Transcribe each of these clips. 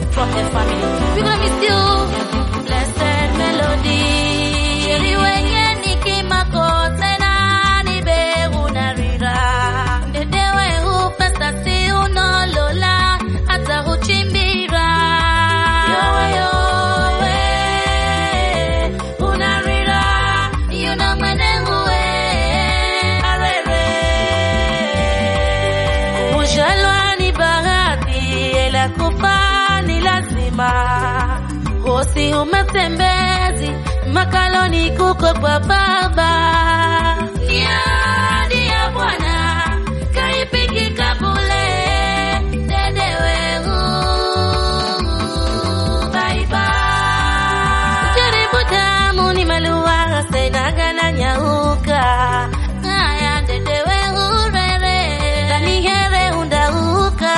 from the family. We gonna miss you. Blessed melody. Sheri wenye nikimakote na nibe unarira. Dedewe upesa si unolola hata huchimbira. Yowe yowe unarira. Yuna mwenengu we arere. Kujalwa ni bahati, ila kufa ni lazima. Hosi umetembezi makaloni kuko kwa baba. Ni ahadi ya Bwana kaipiki kabule dedewe bye bye. Jaribu damu ni malua senagana nyauka haya dedewe urere ndani here undauka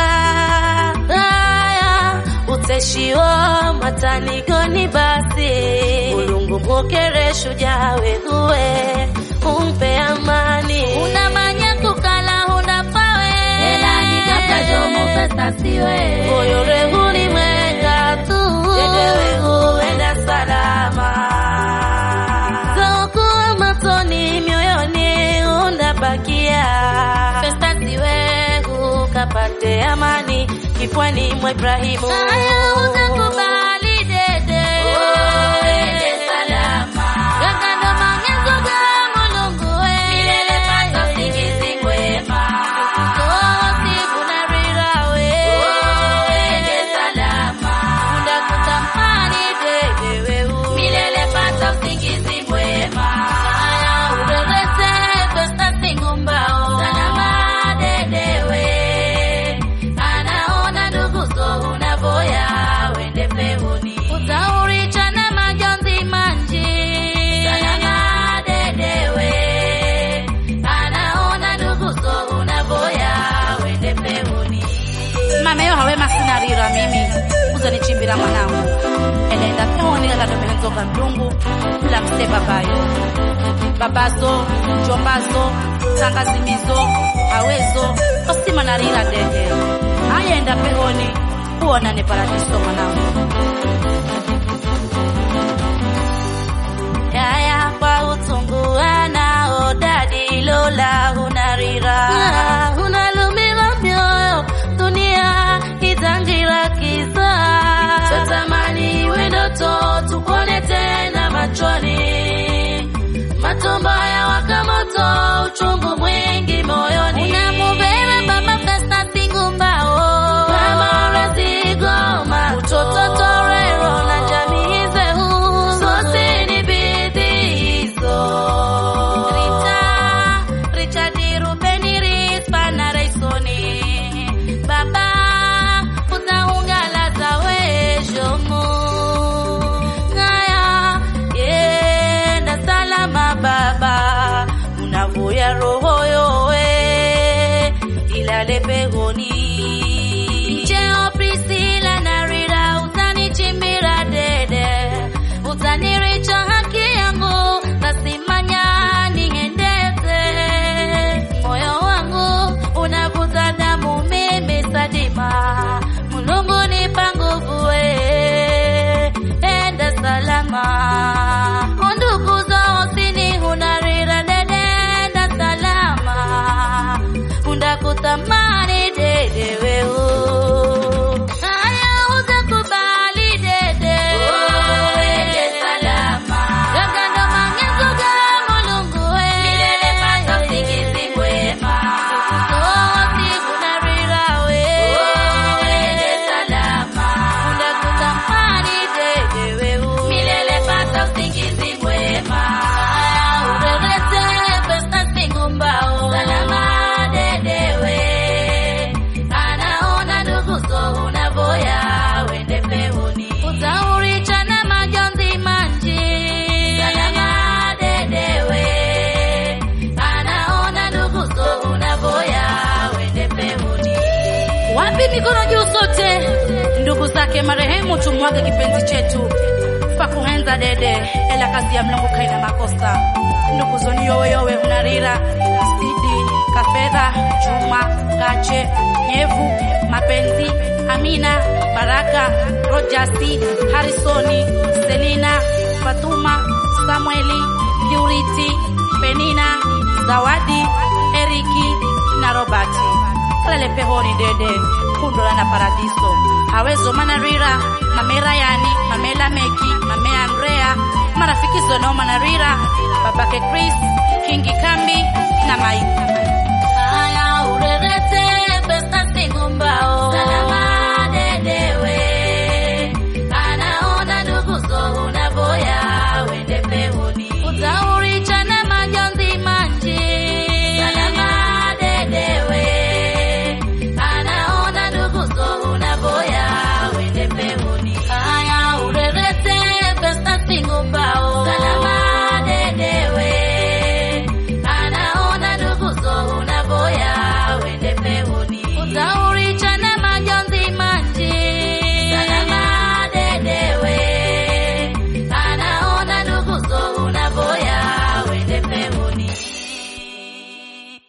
haya uteshiwo matanigoni basi mulungu mukere shujaa wehuwe umpe amani unamanya kukala unapawe Elani kabla jomo pesa siwe. moyo rehuni mwenga tu dedewe huenda salama zokuwa matoni mioyoni unabakia pesa siwe ukapate amani kifwani mwa Ibrahimu haya utakubali dede Uende salama. Gagando mangezo ga mulungu we Milele pata usingizi mwema. Kosi kunarira we Uende salama. Kunda kutamani dede we u Milele pata usingizi mwema. Haya urerete pesa singumbao Salama dedewe. Anaona ndugu zo unavoya wende peuni. Utaurichana majonzi manji Salama dedewe. Anaona ndugu zo unavoya wende peuni. mameyo hawe masinarira mimi uzanichimbira mwanangu enenda peonika kadomehenzoka mlungu la mse babayo babazo njombazo tangazimizo hawezo osimanarira dede ayenda pehoni kuonane paradiso mwanangu yaya kwa utungu anao dadi lola unarira unalumira mioyo dunia itangira kisa Tatamani wendoto tukone tena machoni, matumbo ya waka moto, uchungu mwingi moyoni. unamubera baba pesa singumbao Mama rezigoma, utoto torero na jamii zehu sote ni bidii hizo. Rita, Richard Rubeni Rispa na Raisoni. Baba, utaungala za wejomu. Ngaya, yenda salama baba. Unavuya roho yowe, ilale pegoni. Cheo Priscilla na Rita, utanichimbira dede. Utaniricha haki yangu, nasimanya niendeze. Moyo wangu unavuta damu mimi Sadima, Mulungu nipa nguvu we, enda salama. Ondugu zao sini hunarira dede, enda salama. Undakutamani dede weu. Haya utakubali dede. Uende salama. Gagando mangezo ga Mulungu we. Milele pata usingizi mwema. Sosi kunarira we. Uende salama. Undakutamani dede weu. Milele pata usingizi mwema. Urerete pesa singumbao. Salama dedewe. Anaona ndugu zo unavoya wende peuni. Utaurichana majonzi manji. Salama dedewe. Anaona ndugu zo unavoya wende peuni. Wapi mikono juu sote, ndugu zake marehemu, tumwage kipenzi chetu fakuhenza dede, ela kazi ya Mlungu kaina makosa. Ndugu zoni yowe yowe unarira sidi kafedha Juma Kache Nyevu Mapenzi, Amina, Baraka, Rojasi, Harisoni, Selina, Fatuma, Samueli, Purity, Penina, Zawadi, Eriki na Robati. Kalale pehoni dede, kundola na paradiso. Awezo manarira, mame Rayani, mame Lameki, mame Andrea, marafiki zono manarira, babake Chris, Kingi Kambi na Mike. Haya urerete